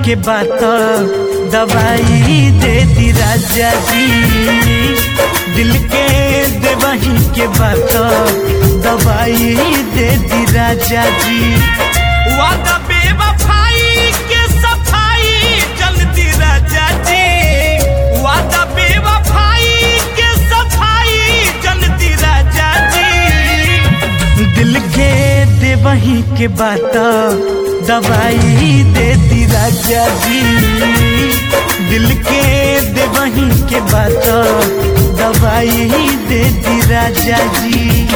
के बात दवाई दे दी राजा जी दिल के देवही के बात दवाई दे दी राजा जी वादा बेवफाई के सफाई जल्दी राजा जी वादा बेवफाई के सफाई जल्दी राजा जी दिल के देवही के बात दवाई दे दी राजा जी दिल के देवही के बात दवाई दे दी राजा जी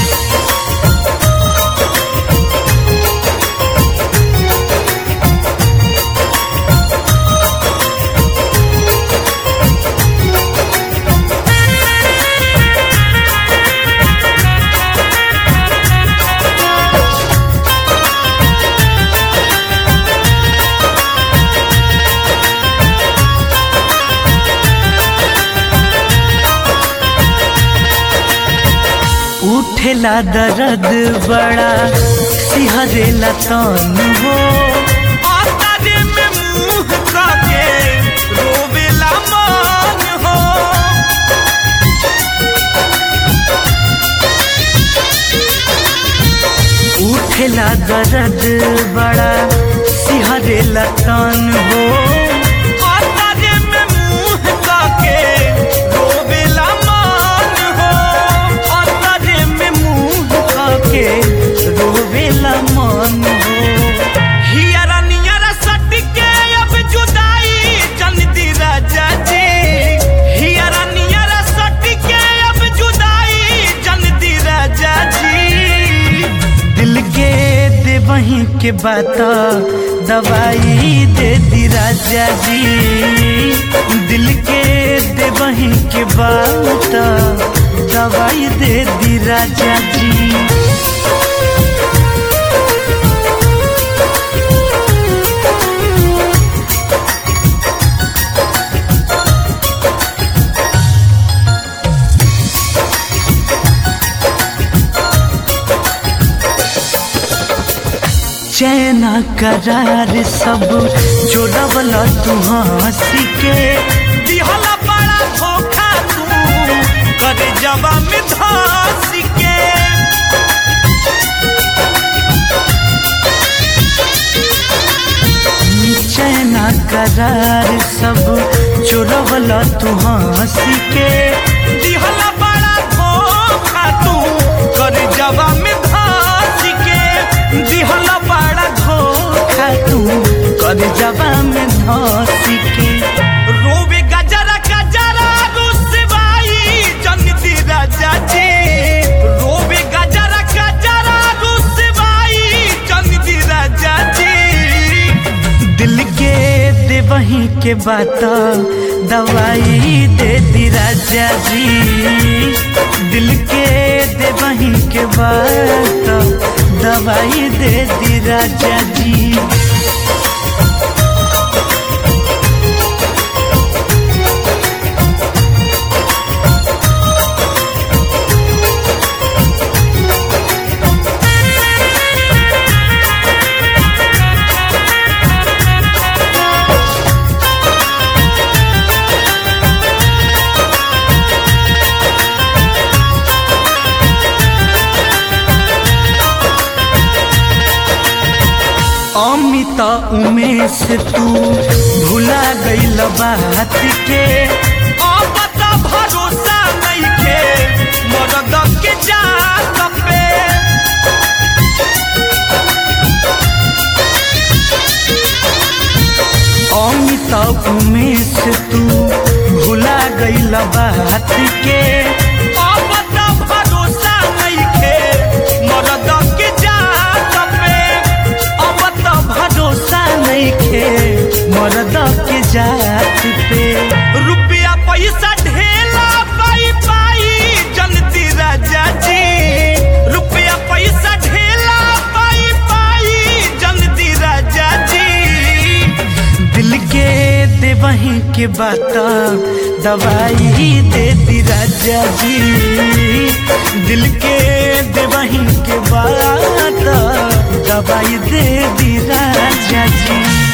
उठेला दर्द बड़ा सिहरेला तन हो आतारे में मुंह काके रोवेला मान हो उठेला दर्द बड़ा सिहरेला तन हो आतारे में मुंह काके रोवेला मान हो आतारे में मुंह खाके रोवेला मन हो हियरा नियरा सट के अब जुदाई जल्दी राजा जी हियरा नियरा सट के अब जुदाई जल्दी राजा जी दिल के देवही के बात दवाई दे दी राजा जी दिल के देवही के बात दवाई दे दी राजा जी चैना करार सब जोड़वला तू हंसी के दिहला बड़ा धोखा तू करे जवा में धस के चैना करार सब जोड़वला तू हंसी के दिहला बड़ा धोखा तू करे जवा में धस के दिहला बड़ा धोखा तू कर जबा में धंसी के रोवे गजरा गजरा रुसवाई जल्दी राजा जी रोवे गजरा गजरा रुसवाई जल्दी राजा जी दिल के देवही के बात दवाई दे दी राजा जी दिल के देवही के बात दवाई दे दी राजा जी अमित उमेश तू भुला गईल बात के अब त भरोसा नइखे मरद के जात पे अमित उमेश तू भुला गईल बात के अब त भरोसा नइखे मरद के जात पे अब तो भरोसा नहीं खे मर्द के जात पे रुपया पैसा ढेला पाई पाई जल्दी राजा जी रुपया पैसा ढेला पाई पाई जल्दी राजा जी दिल के देवही के बात दवाई दे दी राजा जी दिल के देवही के बात दवाई दे दी राजा जी